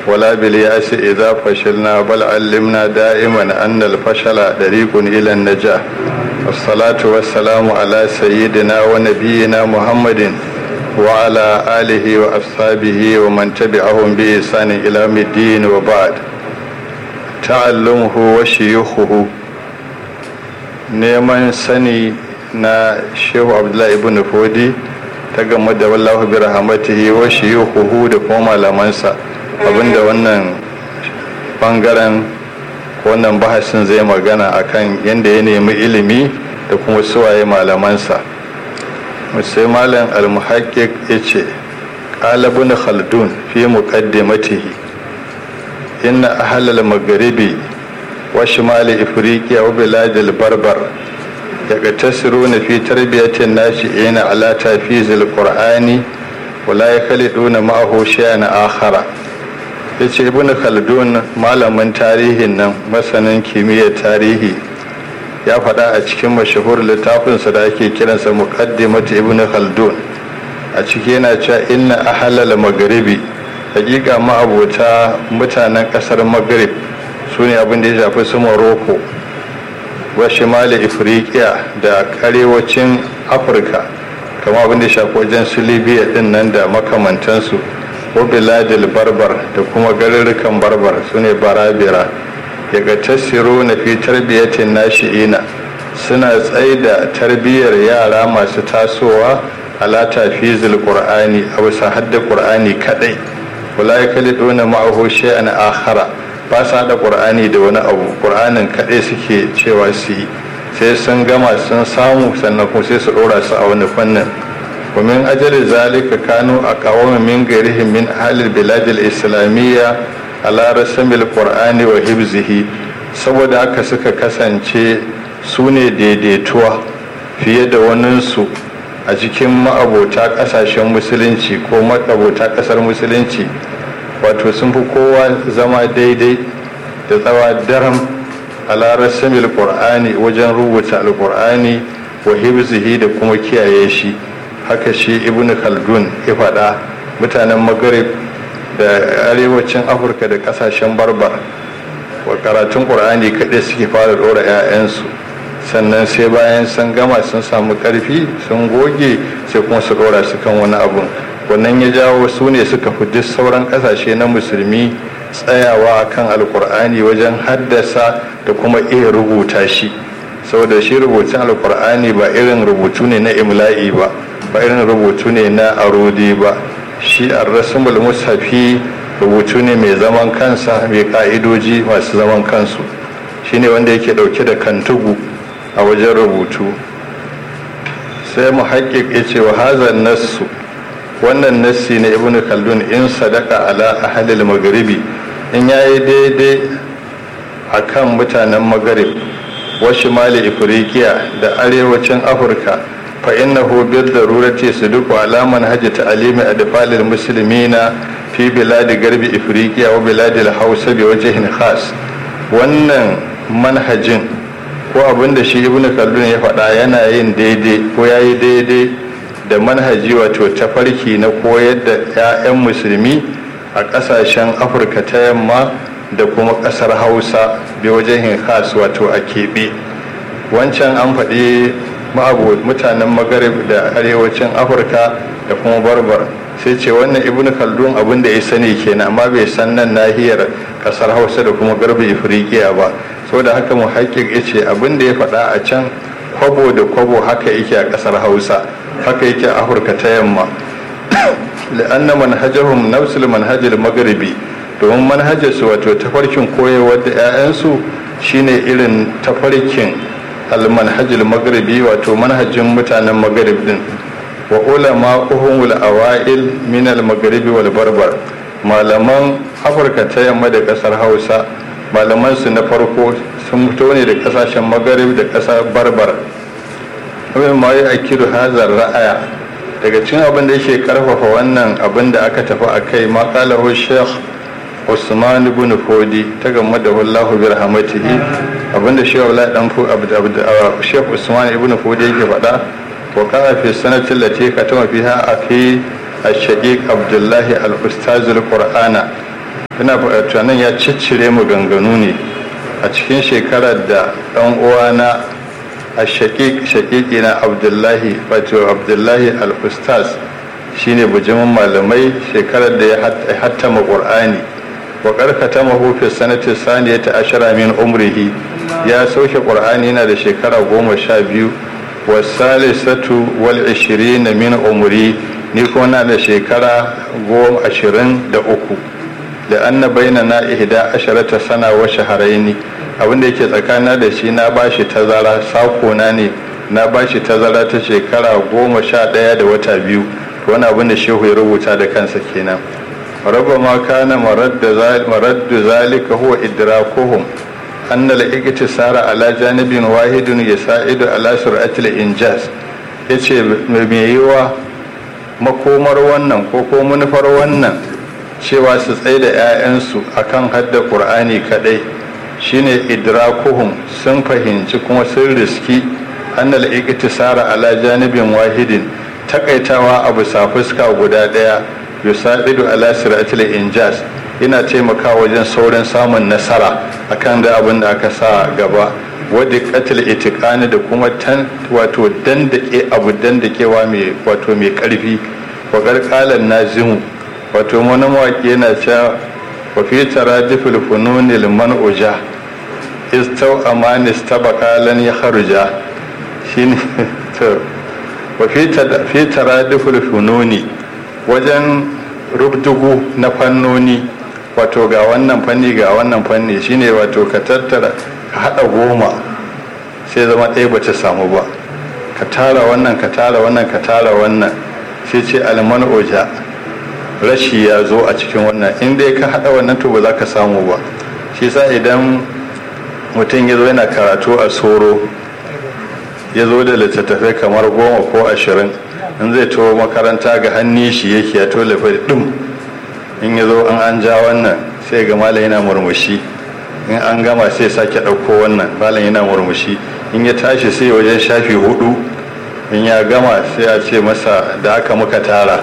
ولا بالياس إذا فشلنا بل علمنا دائما أن الفشل طريق إلى النجاح والصلاة والسلام على سيدنا ونبينا محمد وعلى آله وأصحابه ومن تبعهم بإحسان إلى الدين وبعد تعلمه وشيوخه neman sani na shehu abdullahi ibn fodi ta game da wallahu bi rahmatihi wa shiyuhu da kuma malamansa abinda wannan bangaren wannan bahasin zai magana akan yadda ya nemi ilimi da kuma suwaye malamansa sai malam al-muhaqqiq yace qala ibn khaldun fi muqaddimatihi inna ahlal magharibi wa shimali ifriqiya wa biladil barbar يقتصرون في تربية الناشئين على تحفيظ القرآن ولا يخلطون معه شيئا آخر yace ibn khaldun malamin tarihin nan masanin kimiyyar tarihi ya faɗa a cikin mashahur littafinsa da ake kiransa muqaddimat ibn khaldun a ciki yana cewa inna ahlal magharibi hakika ma'abota mutanen ƙasar maghrib su ne abin da ya shafi su morocco wa shimali ifriqiya da arewacin afirka kama abin da shafi wajen su libya din nan da makamantansu wa biladil barbar da kuma garurrukan barbar su ne barabira ya ga tasiro na fi tarbiyyatin nashi'ina suna tsaida tarbiyyar yara masu tasowa ala tafizil qur'ani a bisa hadda qur'ani kadai wala yakaliduna ma'ahu shay'an akhara ba su haɗa ƙur'ani da wani abu ƙur'anin kaɗai suke cewa su yi sai sun gama sun samu sannan kuma sai su ɗora su a wani fannin ومن أجل ذلك كانوا أقوام من غيرهم من أهل البلاد الإسلامية على رسم القرآن وحفظه saboda haka suka kasance su ne daidaituwa fiye da waninsu a cikin ma'abota ƙasashen musulunci ko ma'abota ƙasar musulunci wato sun fi kowa zama daidai da tsawa daram a larasamil qur'ani wajen rubuta alqur'ani wa hibzihi da kuma kiyaye shi haka shi ibnu khaldun ya faɗa mutanen maghrib da arewacin afirka da ƙasashen barbar wa karatun qur'ani kaɗai suke fara ɗora 'ya'yansu sannan sai bayan sun gama sun samu ƙarfi sun goge sai kuma su ɗora su kan wani abun wannan ya jawo su ne suka fi duk sauran kasashe na musulmi tsayawa kan alkur'ani wajen haddasa da kuma iya rubuta shi saboda shi rubutun alkur'ani ba irin rubutu ne na imla'i ba ba irin rubutu ne na arodi ba shi arrasumul mushafi rubutu ne mai zaman kansa mai ka'idoji masu zaman kansu shine wanda yake dauke da kantugu a wajen rubutu sai mu ya ce wa hazan nassu wannan nassi na ibn khaldun in sadaka ala ahlil magharibi in yayi daidai akan mutanen magharib wa shimali ifriqiya da arewacin afirka fa innahu bil darurati suduqu ala manhaji ta'limi adfalil muslimina fi biladi garbi ifriqiya wa biladi hausa bi wajhin khas wannan manhajin ko abinda shi ibn khaldun ya faɗa yana yin daidai ko yayi daidai da manhaji wato tafarki na koyar da 'ya'yan musulmi a ƙasashen afirka ta yamma da kuma ƙasar hausa bi wajen khas wato a keɓe wancan an faɗi mutanen magarib da arewacin afirka da kuma barbar sai ce wannan ibn khaldun abin da ya sani kenan amma bai san nan nahiyar ƙasar hausa da kuma garbi ifriqiya ba saboda haka mu haƙiƙ ya ce abin da ya faɗa a can kwabo da kwabo haka yake a ƙasar hausa haka yake a afirka ta yamma la'anna manhajahum nafsul manhajil magharibi domin manhajarsu wato tafarkin koyarwar da 'ya'yansu shine irin tafarkin almanhajil magharibi wato manhajin mutanen magharib din wa ulama uhumul awail min al magharibi wal barbar malaman afirka ta yamma da kasar hausa malaman su na farko sun fito ne da kasashen magharib da kasar barbar abin ma ya akiru hazar ra'aya daga cikin abin da yake karfafa wannan abin da aka tafi a kai maƙalahu sheikh usman ibn fodi ta game da wallahu bi rahmatihi abinda sheikh wala dan fu sheikh usman ibn fodi yake faɗa wa kana fi sanati allati katama fiha afi الشقيق عبد الله الأستاذ القرآن ina tunanin ya ciccire mu ganganu ne a cikin shekarar da ɗan uwana a shaƙiƙi na abdullahi wato abdullahi al-ustaz shine bujimin malamai shekarar da ya hattama ƙur'ani wa ƙarkata mahufi sanatin saniya ta ashara min umrihi ya sauke ƙur'ani yana da shekara goma sha biyu wa salisatu wal ishirin min umri ni kuma na da shekara goma ashirin da uku da anna baina na ihda asharata sana wa shaharaini abinda yake tsakana da shi na bashi tazara sakona ne na bashi tazara ta shekara goma sha ɗaya da wata biyu wani abin da shehu ya rubuta da kansa kenan raba ma kana maraddu zalika huwa idrakuhum anna al-iktisara ala janibin wahidun yasa'idu ala sur'atil injaz yace mai yiwa makomar wannan ko ko manufar wannan cewa su tsaye da 'ya'yansu akan hadda qur'ani kadai shine idrakuhum sun fahimci kuma sun riski annal iktisara ala janibin wahidin takaitawa a bisa fuska guda daya yusa'idu ala siratil injas yana taimakawa wajen saurin samun nasara akan da abin da aka sa gaba wadda katil itikani da kuma tan wato dandake abu dandakewa mai wato mai karfi wa karkalan nazimu wato wani mawaƙi yana cewa wa fi taradifil fununil man'uja istau amani stabaka lan ya kharuja shine to wa fi taradifil fununi wajen rubdugu na fannoni wato ga wannan fanni ga wannan fanni shine wato ka tattara ka hada goma sai zama ɗaya ba ta samu ba ka tara wannan ka tara wannan ka tara wannan sai ce alman oja rashi ya zo a cikin wannan in dai ka hada wannan to ba za ka samu ba shi sa idan mutum ya zo yana karatu a soro ya zo da littattafai kamar goma ko ashirin in zai to makaranta ga hannun shi yake ya to lafi dum in ya zo an an ja wannan sai ga malam yana murmushi in an gama sai sake ɗauko wannan malam yana murmushi in ya tashi sai wajen shafi hudu in ya gama sai a ce masa da aka muka tara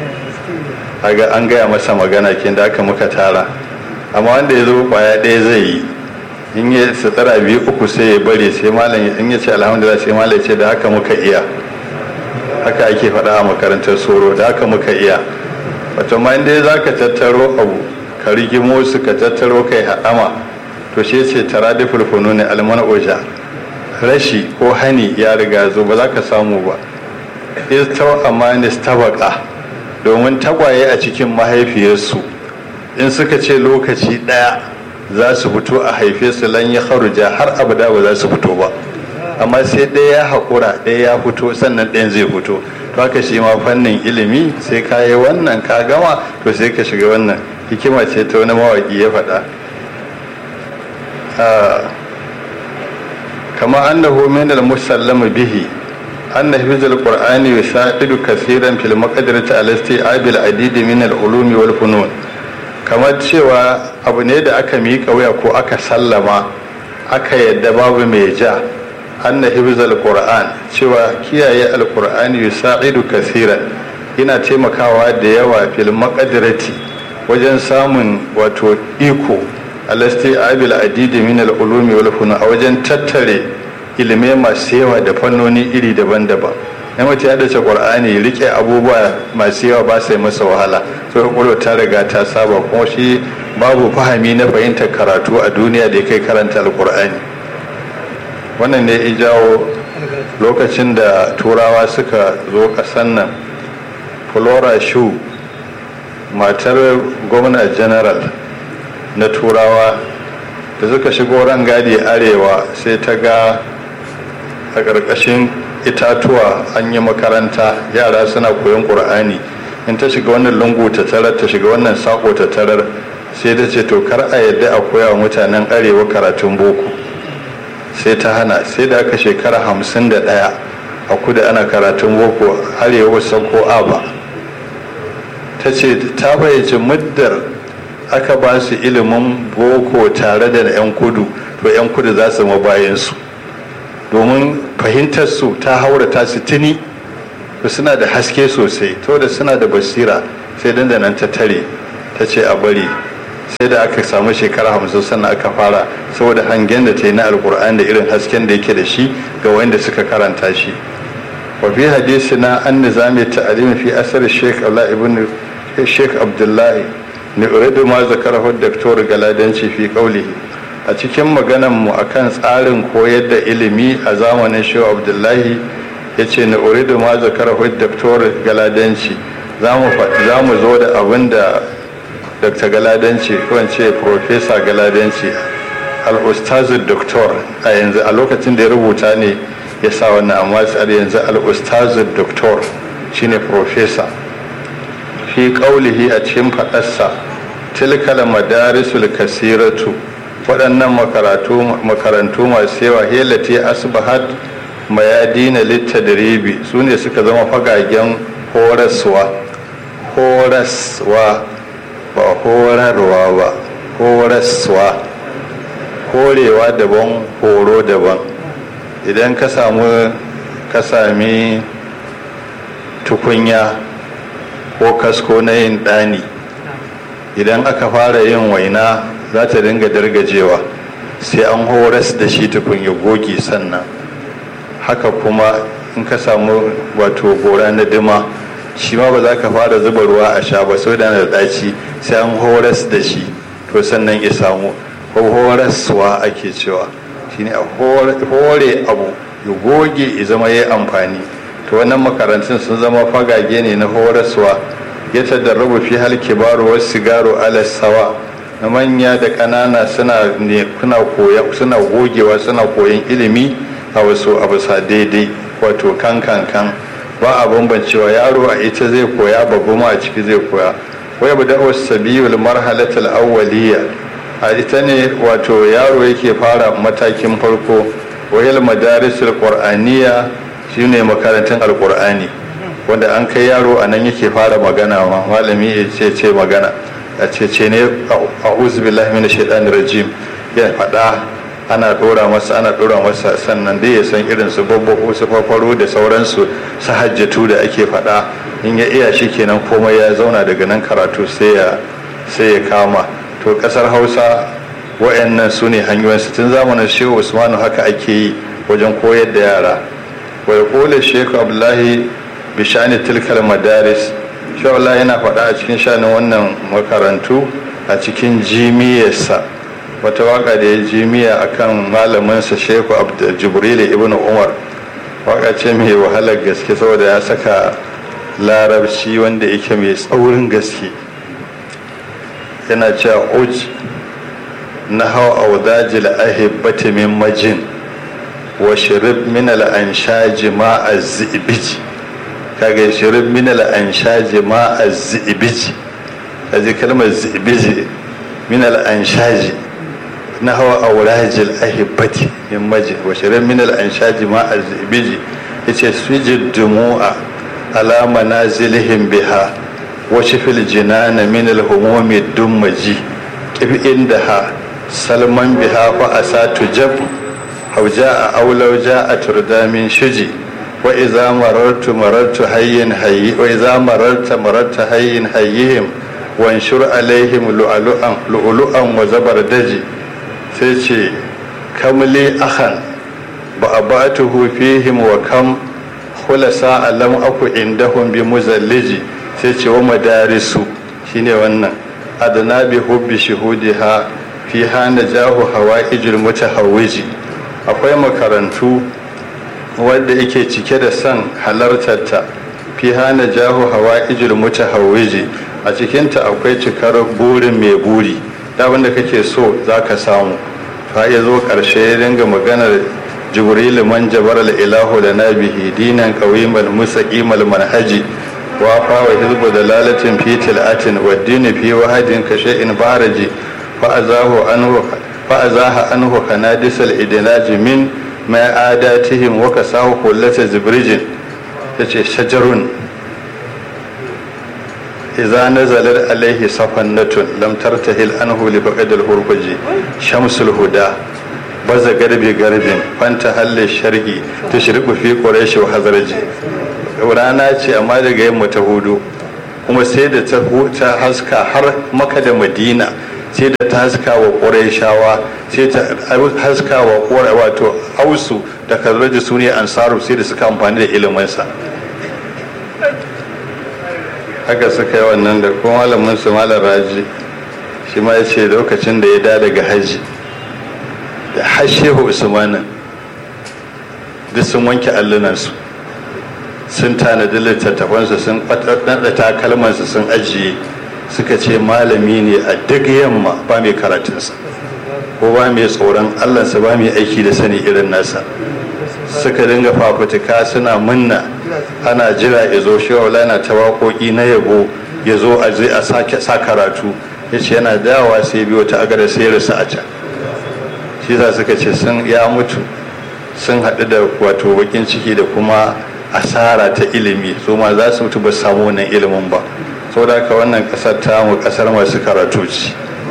aga an gaya masa magana kin da aka muka tara amma wanda ya zo kwaya ɗaya zai yi in ya tsara biyu uku sai ya bari sai malam in ya ce alhamdulillah sai malam ya ce da haka muka iya haka ake faɗa a makarantar soro da haka muka iya wato ma inda za ka tattaro abu ka rigimo su ka tattaro kai haɗama to shi ce tara da fulfunu ne almana oja rashi ko hani ya riga zo ba za ka samu ba istau amanis tabaka domin tagwaye a cikin mahaifiyarsu in suka ce lokaci ɗaya za su fito a haife su lan ya haruja har abada ba za su fito ba amma sai ɗaya ya haƙura ɗaya ya fito sannan ɗayan zai fito to haka shi ma fannin ilimi sai ka yi wannan ka gama to sai ka shiga wannan hikima ce ta wani mawaƙi ya faɗa kama annahu min al-musallama bihi anna hifzul qur'ani yusaidu kaseeran fil maqdirati al-isti'ab al-adid min al-ulumi wal funun kamar cewa abu ne da aka miƙa wuya ko aka sallama aka yadda babu mai ja anna hifzul qur'an cewa kiyaye al-qur'ani yusaidu kaseeran yana taimakawa da yawa fil maqdirati wajen samun wato iko alasti abil adidi min al-ulumi wal funun a wajen tattare ilimai masu yawa da fannoni iri daban-daban na mace ya dace qur'ani rike abubuwa masu yawa ba sai masa wahala so kwakwalwa ta riga ta saba kuma shi babu fahami na fahimtar karatu a duniya da ya kai karanta alqur'ani wannan ne ya jawo lokacin da turawa suka zo kasan nan flora shu matar gwamna general na turawa da suka shigo rangadi arewa sai ta ga a ƙarƙashin itatuwa an yi makaranta yara suna koyon ƙur'ani in ta shiga wannan lungu ta tarar ta shiga wannan sako ta tarar sai ta ce to kar a yadda a koya wa mutanen arewa karatun boko sai ta hana sai da aka shekara hamsin da ɗaya a kudu ana karatun boko arewa ko aba ta ce ta bayyace muddar aka ba su ilimin boko tare da 'yan kudu to 'yan kudu za su bayansu domin fahimtar su ta haura ta su tuni to suna da haske sosai to da suna da basira sai dandanan ta tare ta ce a bari sai da aka samu shekara hamsin sannan aka fara saboda hangen da ta yi na alkur'an da irin hasken da yake da shi ga wanda suka karanta shi wa fi hadisina an nizami ta'alim fi asar sheikh Allah ibn sheikh abdullahi ne uridu ma zakarahu daktor galadanci fi qawlihi a cikin maganan mu akan tsarin koyar da ilimi a zamanin sheikh abdullahi yace ne uridu ma zakarahu daktor galadanci za mu zo da abin da dr galadanci ko ce professor galadanci al-ustazu doktor a yanzu a lokacin da ya rubuta ne ya sa wannan amma tsari yanzu al-ustazu doktor shine professor fi qaulihi a cikin fadarsa tilkal madarisul kasiratu waɗannan makarantu masu yawa helati asbahat mayadina littadribi su ne suka zama fagagen horaswa horaswa ba horarwa ba horaswa horewa daban horo daban idan ka samu ka sami tukunya ko kasko na yin ɗani idan aka fara yin waina za ta dinga dargajewa sai an horas da shi tukunya goge sannan haka kuma in ka samu wato gora na dima shi ma ba za ka fara zuba ruwa a sha ba sau da da ɗaci sai an horas da shi to sannan ya samu ko horaswa ake cewa shine a hore abu ya goge ya zama ya amfani to wannan makarantun sun zama fagage ne na horaswa ya tadarrabu fi hal kibaru wasu sigaro ala sawa na manya da ƙanana suna koya suna gogewa suna koyan ilimi a wasu abu sa daidai wato kan kan kan ba a bambancewa yaro a ita zai koya babu ma a ciki zai koya wai bu da'u sabiyul marhalatul awwaliyya a ita ne wato yaro yake fara matakin farko wayal madarisul qur'aniyya shine makarantun alqur'ani wanda an kai yaro a nan yake fara magana ma malami ya ce ce magana a ce ce ne a'udhu billahi minash shaitanir rajim ya faɗa ana ɗora masa ana ɗora masa sannan dai ya san irin su babbaku su farfaro da sauransu su hajjatu da ake faɗa in ya iya shi kenan komai ya zauna daga nan karatu sai ya sai ya kama to ƙasar hausa wa'annan su ne hanyoyin su tun zamanin shehu usmanu haka ake yi wajen koyar da yara wa yaqulu shehu abdullahi bi shani tilkal madaris shehu abdullahi yana faɗa a cikin shanin wannan makarantu a cikin jimiyarsa wata waka da ya jimiya akan malaminsa shehu jibril ibn umar waka ce mai wahalar gaske saboda ya saka larabci wanda yake mai tsaurin gaske yana cewa uj na hau audajil ahibbati min majin wa shirib min al'anshaji ma a zibiji kaga shirib min al'anshaji ma a zibiji kaji kalmar zibiji min al'anshaji na hawa aurajil ahibbati min maji wa shirin min al-anshaji ma az-zibiji yace sujid dumu'a ala manazilihim biha wa shifil jinana min al-humumi dummaji kif indaha salman biha fa asatu jab hauja a aulau a turda min shuji wa idza marartu marartu hayyin hayyi wa idza mararta mararta hayyin hayyihim wa anshur alaihim lu'lu'an lu'lu'an wa zabardaji sai ce kamli ahan ba a ba fihim wa kam khulasa alam aku indahum bi muzalliji sai ce wa madarisu shine wannan adana bi hubbi shuhudiha fi hana jahu hawaijul mutahawwiji akwai makarantu wanda yake cike da son halartarta fi hana jahu hawaijul mutahawwiji a cikinta akwai cikar burin mai buri abin da kake so za ka samu fa ya zo ƙarshe ya dinga maganar jibrilu man jabar ilahu da nabihi dinan qawimal musaqimal manhaji wa fa wa hizbu dalalatin fi tilatin wa dini fi wahadin ka shay'in baraji fa azahu anhu fa azaha anhu kanadisal idlaji min ma adatihim wa kasahu kullata zibrijin yace shajarun إذا نزلت عليه صفنة لم ترتهل عنه لفقد الهربج شمس الهدى baza garbi garbin fanta halle sharhi ta shirku fi ƙureshi wa hazarji rana ce amma daga yamma ta hudu kuma sai da ta haska har maka da madina sai da ta haska wa ƙurayshawa sai ta haska wa ƙura wato ausu da kazraji su ne ansaru sai da suka amfani da iliminsa haka suka yi wannan da kuma malamin su malam raji shi ma ya ce lokacin da ya da daga hajji da hashehu usmanin duk sun wanke allunansu sun tanadi littattafansu sun ɗaɗɗa takalmansu sun ajiye suka ce malami ne a duk yamma ba mai karatunsa ko ba mai tsoron allansa ba mai aiki da sani irin nasa suka dinga fafutuka suna munna ana jira ya zo shi na ta waƙoƙi na yabo ya zo a zai a sake sa karatu ya ce yana dawowa sai biyo ta agada sai rasa a can shi za suka ce sun ya mutu sun haɗu da wato bakin ciki da kuma asara ta ilimi su ma za su mutu ba samu wannan ilimin ba saboda haka wannan ƙasar tamu ƙasar masu karatu ce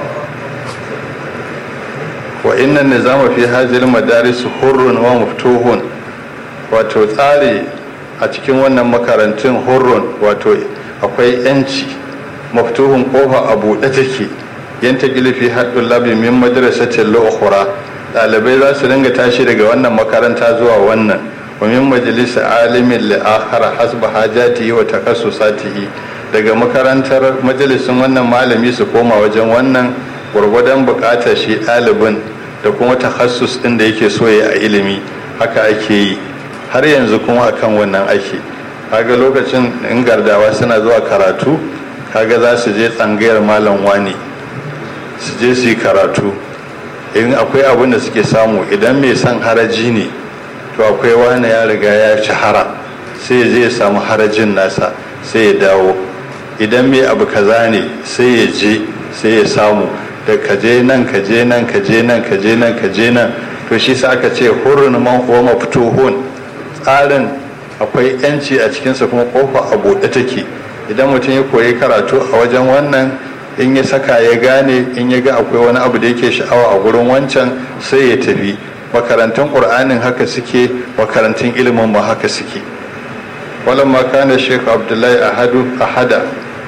wa innan nizama fi hazil madaris hurrun wa muftuhun wato tsari a cikin wannan makarantun hurrun wato akwai yanci maftuhun kofa a buɗe take yanta gilifi haɗin labi min madrasatin la'ukura ɗalibai za su dinga tashi daga wannan makaranta zuwa wannan wa min majalisa alimin la'akhara hasba hajatihi wa takassusatihi daga makarantar majalisin wannan malami su koma wajen wannan gwargwadon buƙatar shi ɗalibin da kuma takassus ɗin da yake so ya a ilimi haka ake yi har yanzu kuma akan wannan ake kaga lokacin in gardawa suna zuwa karatu kaga za su je tsangayar malam wani su je su yi karatu in akwai abin da suke samu idan mai son haraji ne to akwai wani ya riga ya shahara sai ya je ya samu harajin nasa sai ya dawo idan mai abu kaza ne sai ya je sai ya samu da kaje nan kaje nan kaje nan kaje nan kaje nan to shi sa aka ce hurun man huwa maftuhun tsarin akwai yanci a cikinsa kuma kofa a buɗe take idan mutum ya koyi karatu a wajen wannan in ya saka ya gane in ya ga akwai wani abu da yake sha'awa a gurin wancan sai ya tafi makarantun ƙur'anin haka suke makarantun ilimin ma haka suke walamma kana shekhu abdullahi ahadu ahada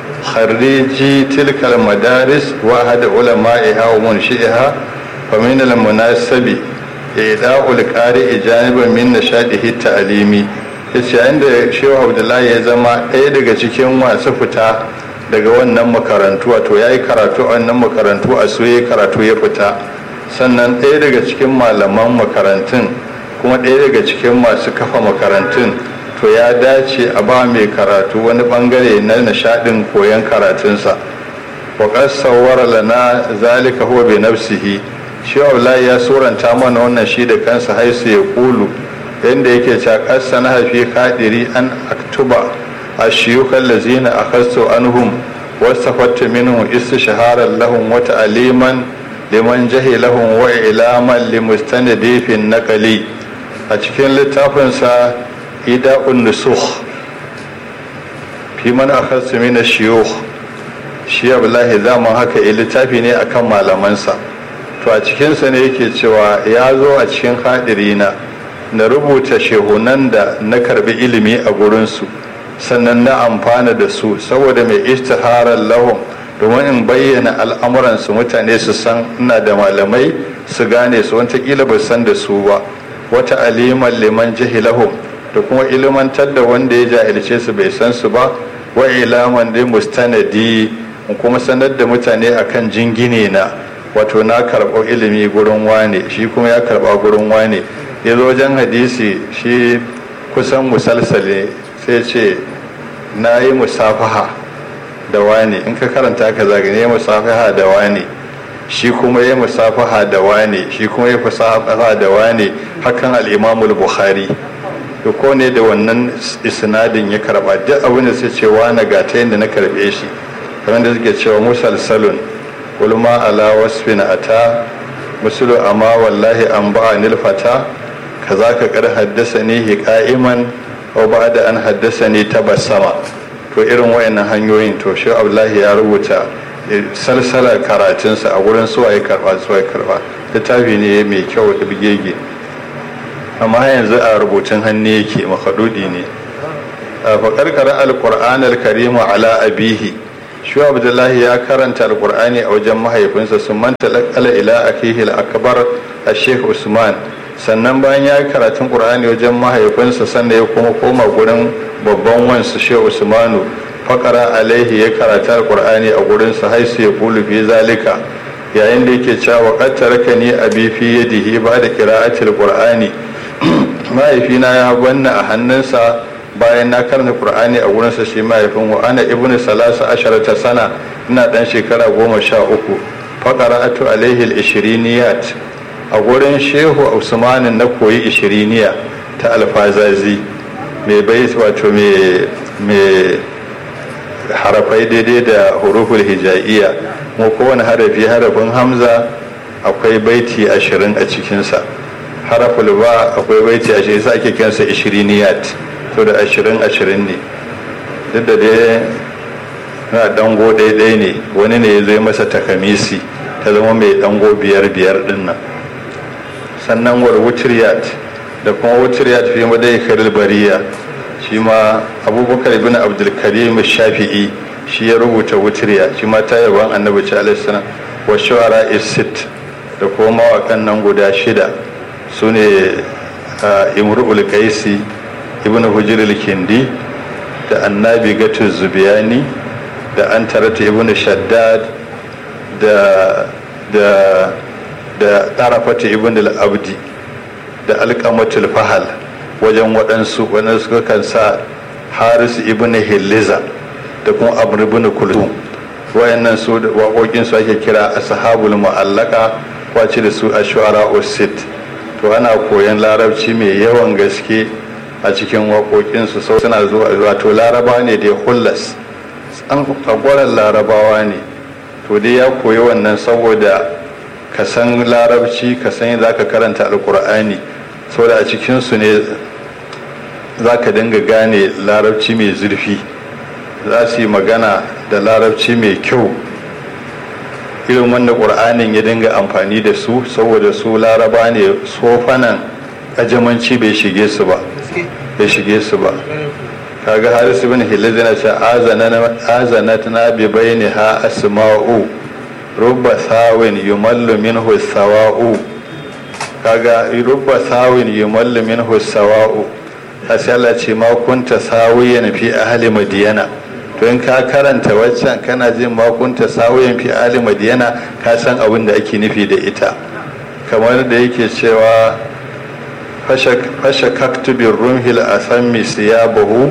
خريجي تلك المدارس واحد علمائها ومنشئها فمن المناسب إيداء القارئ جانبا من نشاطه التعليمي yace yayin da shehu abdullahi ya zama ɗaya daga cikin masu fita daga wannan makarantu wato ya yi karatu a wannan makarantu a so ya karatu ya fita sannan ɗaya daga cikin malaman makarantun kuma ɗaya daga cikin masu kafa makarantun to ya dace a ba mai karatu wani bangare na nishadin koyon karatunsa wa sawwara lana zalika huwa bi nafsihi shi wallahi ya suranta mana wannan shi da kansa haisu ya kulu yadda yake cewa kasa na hafi kadiri an aktuba a shiyukan lazina a kasto anhum wasafatta minhum istishharan lahum wa ta'liman liman jahilahum wa ilaman limustanadi fi naqali a cikin littafinsa ida'un nusukh fi man akhadtu min ash-shuyukh shi Abdullahi zaman haka ya littafi ne akan malamansa to a cikin sa ne yake cewa ya zo a cikin hadirina na rubuta shehunan da na karbi ilimi a gurin su sannan na amfana da su saboda mai istiharar lahum domin in bayyana al'amuransu mutane su san ina da malamai su gane su wata ba san da su ba wata aliman liman jahilahum da kuma ilimantar da wanda ya jahilce su bai san su ba wa ilaman dai mustanadi kuma sanar da mutane akan jingine na wato na karɓo ilimi gurin wane shi kuma ya karɓa gurin wane ya zo wajen hadisi shi kusan musalsale sai ce na yi musafaha da wane in ka karanta ka zagane musafaha da wane shi kuma ya musafaha da wane shi kuma ya musafaha da wane hakan al'imamul bukhari to ko ne da wannan isnadin ya karba duk abin da sai cewa na ga ta yadda na karbe shi kamar da suke cewa musalsalun ulma ala wasfin ata musulu amma wallahi an ba'a nilfata kaza ka kar haddasa ni qa'iman aw ba'da an haddasa ni tabassama to irin wayannan hanyoyin to shi Abdullahi ya rubuta salsalar karatunsa a gurin suwa ya karba suwa ya karba littafi ne mai kyau da bigege amma yanzu a rubutun hannu yake makadudi ne a faƙarƙar alƙur'an alkarimu ala abihi shi abdullahi ya karanta alkur'ani a wajen mahaifinsa sun manta lakala ila akihi al-akbar a sheikh usman sannan bayan ya yi karatun qur'ani wajen mahaifinsa sannan ya kuma koma gurin babban wansu sheikh usmanu fakara alaihi ya karata alkur'ani a gurinsa haisu ya kulu fi zalika yayin da yake cewa qad tarakani abi fi yadihi ba da qira'atil qur'ani mahaifina ya banna a hannunsa bayan na karanta qur'ani a gurinsa shi mahaifin wa ana ibnu salasa asharata sana ina dan shekara goma sha uku faqara'atu alaihi al-ishiriniyat a gurin shehu usmanin na koyi ishiriniya ta alfazazi mai bai wato mai harafai daidai da huruful hijaiya mu kowane harafi harafin hamza akwai baiti ashirin a cikinsa haraful ba akwai baiti ashirin sa ake kiransa ishiriniyat to da ashirin ashirin ne duk da dai na dango ɗaiɗai ne wani ne ya zai masa takamisi ta zama mai dango biyar biyar ɗin nan sannan war wutriyat da kuma wutriyat fi madai karil bariya shi ma abubakar ibn abdulkarim shafi'i shi ya rubuta wutriya shi ma ta yaban annabi ci alaihi salam wa shu'ara isit da kuma mawakan nan guda shida su ne imru'ul qaisi ibn hujr kindi da annabi gatu zubiyani da antarata ibn shaddad da da da tarafata ibn al-abdi da alqamatul fahal wajen waɗansu waɗansu suka kan sa haris ibn hilliza da kuma amr ibn kulthum wayannan su waƙoƙin su ake kira ashabul mu'allaka wace da su ashwara usit to ana koyan larabci mai yawan gaske a cikin waƙoƙin su sau suna zuwa wato laraba ne da hullas an tsagwaron larabawa ne to dai ya koyi wannan saboda ka san larabci ka san yadda ka karanta alkur'ani saboda a cikinsu ne za ka dinga gane larabci mai zurfi za su yi magana da larabci mai kyau irin wanda ƙur'anin ya dinga amfani da su saboda su laraba ne sofanan ajamanci bai shige su ba bai shige su ba kaga haris ibn hilal yana ce azanat na bi bayni ha asma'u rubba sawin yumallu minhu sawa'u kaga rubba sawin yumallu minhu sawa'u sai Allah ce ma kunta sawiyan fi ahli madiyana to in ka karanta waccan kana jin ma kunta sawiyan fi ahli madiyana ka san abin da ake nufi da ita kamar da yake cewa fasha kaktu bin rumhil asammi siyabahu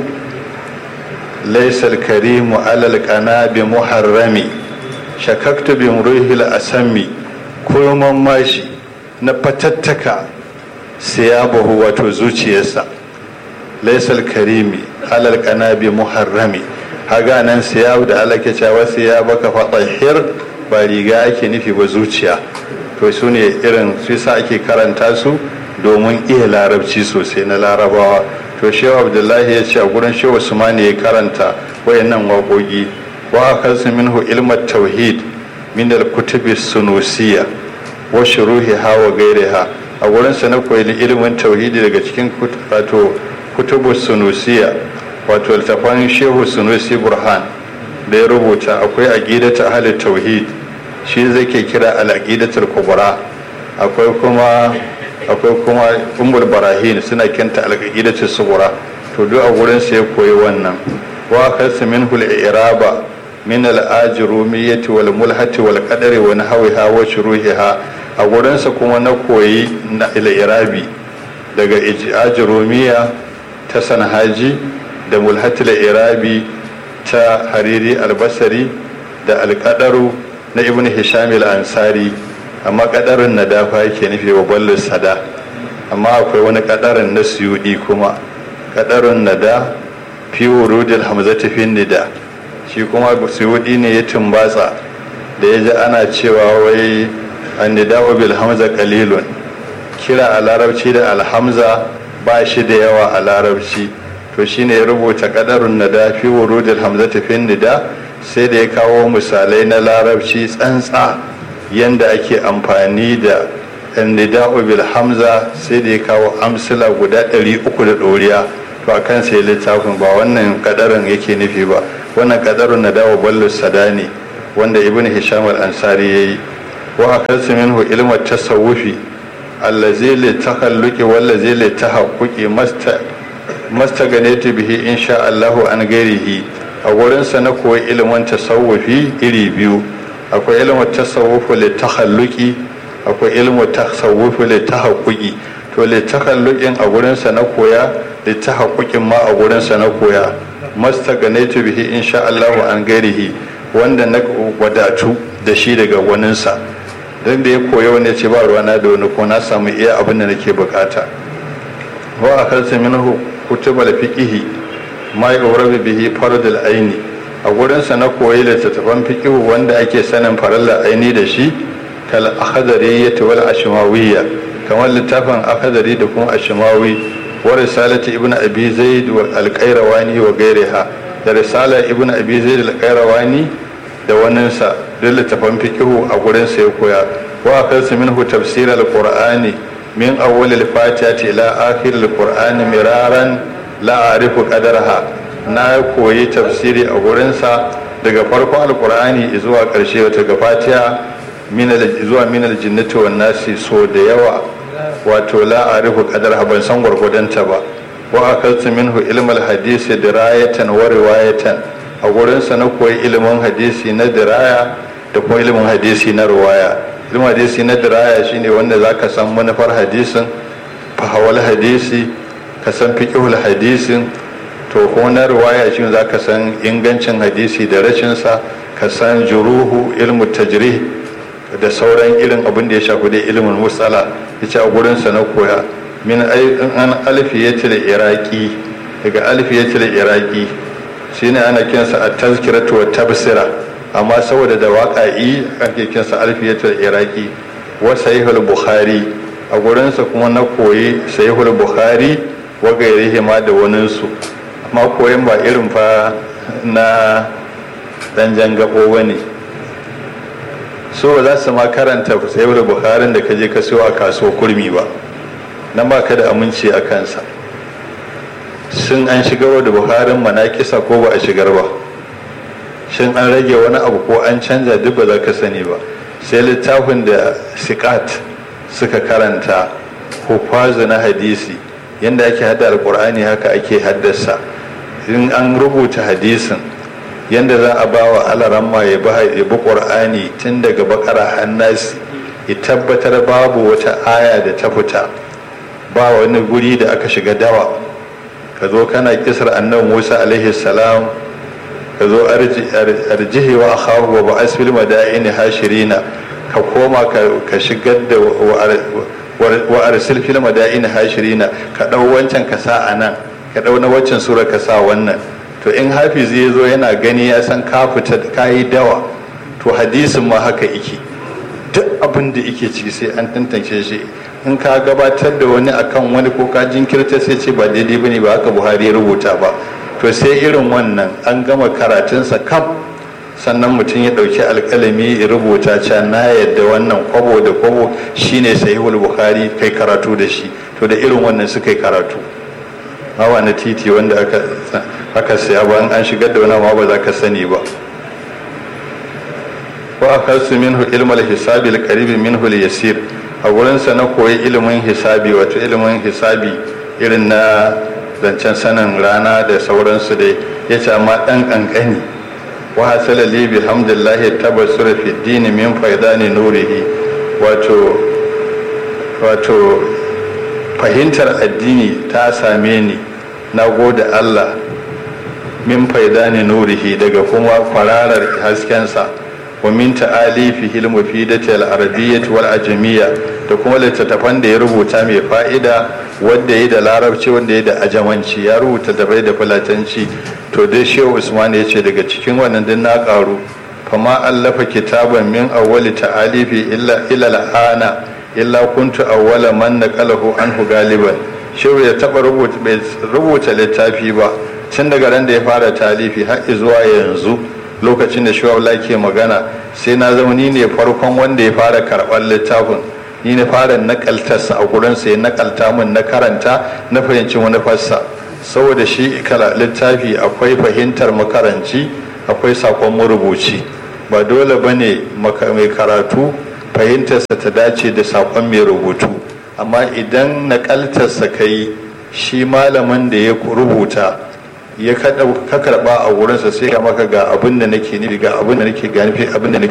laysal karimu alal qanabi muharrami shakaktu bin ruhil asammi kurman mashi na fatattaka siyabahu wato zuciyarsa laisal karimi alal kanabi muharrami haga nan siyabu da Allah ke cewa siyaba ka fatahir ba riga ake nufi ba zuciya to su ne irin su sa ake karanta su domin iya larabci sosai na larabawa to shehu abdullahi ya ce a gurin shehu usmani ya karanta wayannan waƙoƙi wa akasu minhu ilmat tauhid min al-kutubi sunusiya wa shuruhiha wa gairiha a gurin sa na koyi ilimin tauhidi daga cikin wato kutubu sunusiya wato littafan shehu sunusi burhan da ya rubuta akwai aqidatu ahli tauhid shi zai ke kira al-aqidatul kubra akwai kuma akwai kuma ummul barahin suna kenta al-aqidatul sughra to duk a gurin sa ya koyi wannan wa kasu minhu al-iraba min al-ajrumiyyati wal mulhati wal qadari wa nahwiha wa shuruhiha a gurin sa kuma na koyi na al-irabi daga ajrumiya ta sanhaji da mulhatul irabi ta hariri albasari da alkadaru na ibn hisham al-ansari amma kadarin na dafa yake nufi wa ballu sada amma akwai wani kadarin na suyudi kuma kadarin nada fi wurudil hamzati fi nida shi kuma suyudi ne ya tumbatsa da ya ji ana cewa wai annida'u bil hamza qalilun kira a larabci da alhamza ba shi da yawa a larabci to shine ya rubuta kadarun nada fi wurudil hamzati fi nida sai da ya kawo misalai na larabci tsantsa yanda ake amfani da nida'u bil hamza sai da ya kawo amsila guda ɗari uku da ɗoriya to a kan sai littafin ba wannan kadarin yake nufi ba wannan kadarun na dawo ballo sadani wanda ibn hisham al-ansari yayi wa akasu minhu ilmu tasawufi allazi li takhalluqi wallazi li tahaqquqi masta mastaganatu bihi insha Allahu an gairihi a wurin sa na koyi ilimin tasawufi iri biyu akwai ilimin tasawufu li takhalluqi akwai ilimin tasawufu li tahaqquqi to li takhalluqin a wurin sa na koya li tahaqquqin ma a wurin sa na koya mastaganatu bihi insha Allahu an gairihi wanda na wadatu da shi daga waninsa don da ya koya wani ce ba ruwana da wani ko na samu iya abin da nake bukata wa a karsa minhu kutuba da fiqihi ma yurabi bihi fardul aini a gurin sa na koyi littattafan fiqihu wanda ake sanin farilla aini da shi kal akhdariyyah wal ashmawiyya kamar littafin akhdari da kuma ashmawi wa risalati ibnu abi zaid wal alqairawani wa gairiha da risala ibnu abi zaid al-qayrawani da waninsa duk littafan fikihu a gurin sa ya koya wa akansu minhu tafsir al-qur'ani min awwal al-fatiha ila akhir al-qur'ani miraran la a'rifu qadarha na koyi tafsiri a gurin sa daga farkon al-qur'ani zuwa karshe wata ga fatiha min zuwa min al-jinnati wan nasi so da yawa wato la a'rifu qadarha ban san gwargwadonta ba wa akansu minhu ilm al-hadisi dirayatan wa riwayatan a gurinsa na koyi ilimin hadisi na diraya da kuma ilimin hadisi na ruwaya ilimin hadisi na diraya shine wanda za ka san manufar hadisin fahawal hadisi ka san fiƙihul hadisin to kuma na ruwaya shi za ka san ingancin hadisi da rashinsa ka san juruhu ilmu tajrih da sauran irin abin da ya shafi da ilimin musala yace a gurinsa na koya min an alfiyatul iraqi daga alfiyatul iraqi shine ana kinsa a tazkiratu wa tabsira amma saboda da waƙa'i ake kinsa alfiyatul iraqi wa sahihul bukhari a gurinsa kuma na koyi sahihul bukhari wa gairihi ma da waninsu amma koyin ba irin fa na dan jangabo bane so ba za su ma karanta sahihul bukharin da ka je ka siyo a kasuwar kurmi ba nan ba ka da aminci a kansa sun an shigar da buharin manakisa ko ba a shigar ba shin an rage wani abu ko an canza duk ba za ka sani ba sai littafin da sikat suka karanta ko kwazo na hadisi yadda ake hada alkur'ani haka ake haddasa in an rubuta hadisin yadda za a ba wa alaramma ya bi ƙur'ani tun daga bakara hannasi ya tabbatar babu wata aya da ta fita ba wani guri da aka shiga dawa ka zo kana kisar annan musa alaihi salam ka zo arjihi wa akhahu wa ba'as fil madaini hashirina ka koma ka shigar da wa arsil fil madaini hashirina ka dau wancan ka sa anan ka dau na waccan sura ka sa wannan to in hafizi ya zo yana gani ya san ka fita ka yi dawa to hadisin ma haka yake duk abin da yake ciki sai an tantance shi in ka gabatar da wani akan wani ko ka jinkirta sai ce ba daidai bane ba haka buhari ya rubuta ba to sai irin wannan an gama karatunsa kam sannan mutum ya ɗauki alƙalami ya rubuta ca na yadda wannan kwabo da kwabo shine sahihul bukhari kai karatu da shi to da irin wannan suka yi karatu hawa na titi wanda aka aka siya ba an shigar da wani ma ba za ka sani ba wa akasu minhu ilmal hisabi al-qarib minhu al-yasir a wurinsa na koyi ilimin hisabi wato ilimin hisabi irin na zancen sanin rana da sauransu dai ya ce amma ɗan ƙanƙani wa hasala li bi hamdillahi tabassura fi dini min faidani nurihi wato wato fahimtar addini ta same ni na gode Allah min faidani nurihi daga kuma kwararar haskensa wa min ta'alifihi al-mufidati al-arabiyyah wal ajamiyya da kuma littattafan da ya rubuta mai fa'ida wanda ya da larabci wanda ya da ajamanci ya rubuta da bai da fulatanci to dai shehu usman ya ce daga cikin wannan din na karu fama allafa kitaban min awwali ta'alifi illa ila al'ana illa kuntu awwala man naqalahu anhu galiban shehu ya taba rubuta bai rubuta littafi ba tun daga ran da ya fara talifi har zuwa yanzu lokacin da shehu ke magana sai na zama ni ne farkon wanda ya fara karɓar littafin ni na fara nakaltarsa a gurinsa ya nakalta min na karanta na fahimci wani fassa saboda shi littafi akwai fahimtar makaranci akwai sakon marubuci ba dole ba ne mai karatu fahimtarsa ta dace da sakon mai rubutu amma idan naƙaltarsa ka yi shi malamin da ya rubuta ya ka karɓa a wurinsa sai ya maka ga abin da nake nufi ga abin da nake gani abin da nake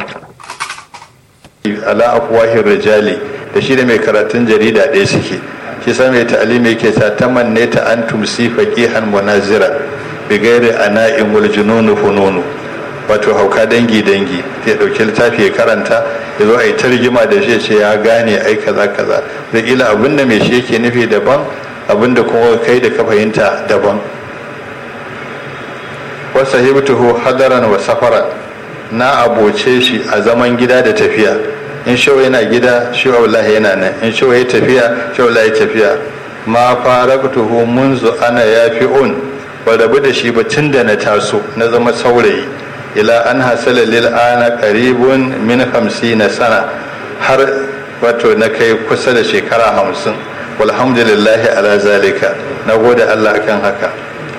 ala afwahin rijali da shi da mai karatun jarida ɗaya suke shi sa mai ta'alimi yake ta tamanne ta an tumsi faqihan munazira bi ghairi ana'in wal jununu fununu wato hauka dangi dangi ya dauki littafi ya karanta ya zo a yi tarjima da shi ce ya gane ai kaza kaza da ila abin da mai shi yake nufi daban abin da kuma kai da ka fahimta daban wa sahibtuhu hadaran wa safaran na aboce shi a zaman gida da tafiya in shawa yana gida shi wallahi yana nan in shawa ya tafiya shi wallahi tafiya ma faraqtuhu munzu ana yafi'un ba rabu da shi ba tun da na taso na zama saurayi ila an hasala lil ana qaribun min 50 sana har wato na kai kusa da shekara hamsin walhamdulillahi ala zalika na gode Allah akan haka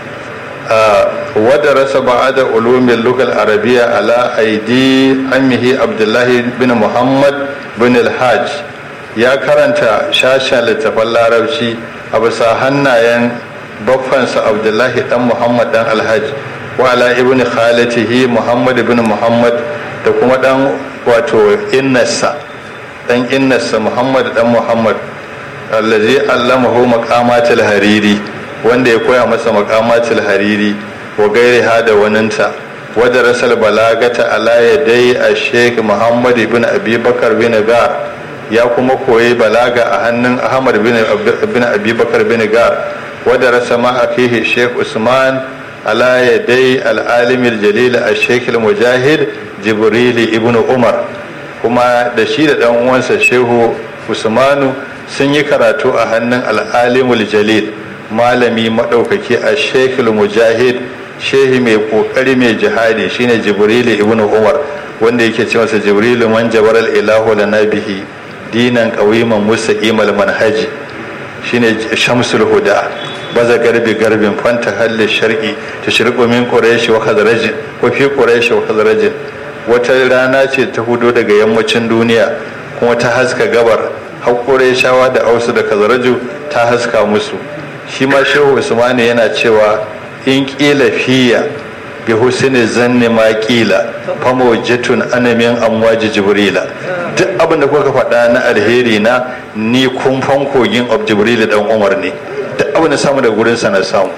ودرس بعد علوم اللغة العربية على أيدي عمه عبد الله بن محمد بن الحاج يا كرنتا شاشا لتفل العربشي أبسا هنايا بفنس عبد الله بن محمد بن الحاج وعلى ابن خالته محمد بن محمد da kuma dan wato innarsa dan innarsa Muhammad dan Muhammad allazi allamahu maqamatul hariri wanda ya koya masa makamatul hariri wa gairi da waninta wadda rasal balagata ala yadai a sheikh muhammad ibn abi bakar bin gar ya kuma koyi balaga a hannun ahmad bin abi bakar bin gar wadda rasa ma akihi sheikh usman ala yadai al'alimil jalil a sheikh mujahid jibrili ibn umar kuma da shi da dan uwansa shehu usmanu sun yi karatu a hannun al'alimul jalil malami maɗaukaki a shekul mujahid shehi mai ƙoƙari mai jihadi shine jibrilu ibn umar wanda yake ce masa jibrilu man jabar ilahu lana bihi dinan qawiman mustaqimal manhaji shine shamsul huda baza garbi garbin fanta halli sharqi tashriqu min quraish wa khazraj wa fi quraish wa khazraj wata rana ce ta hudo daga yammacin duniya kuma ta haska gabar haƙure shawa da ausu da khazraju ta haska musu shi ma shehu usmani yana cewa in ƙila fiya bi husni zanni ma ƙila famo jatun anamin amwaji jibrila duk abin da kuka faɗa na alheri na ni kumfan kogin of jibrila dan umar ne duk abin da samu da gurinsa na samu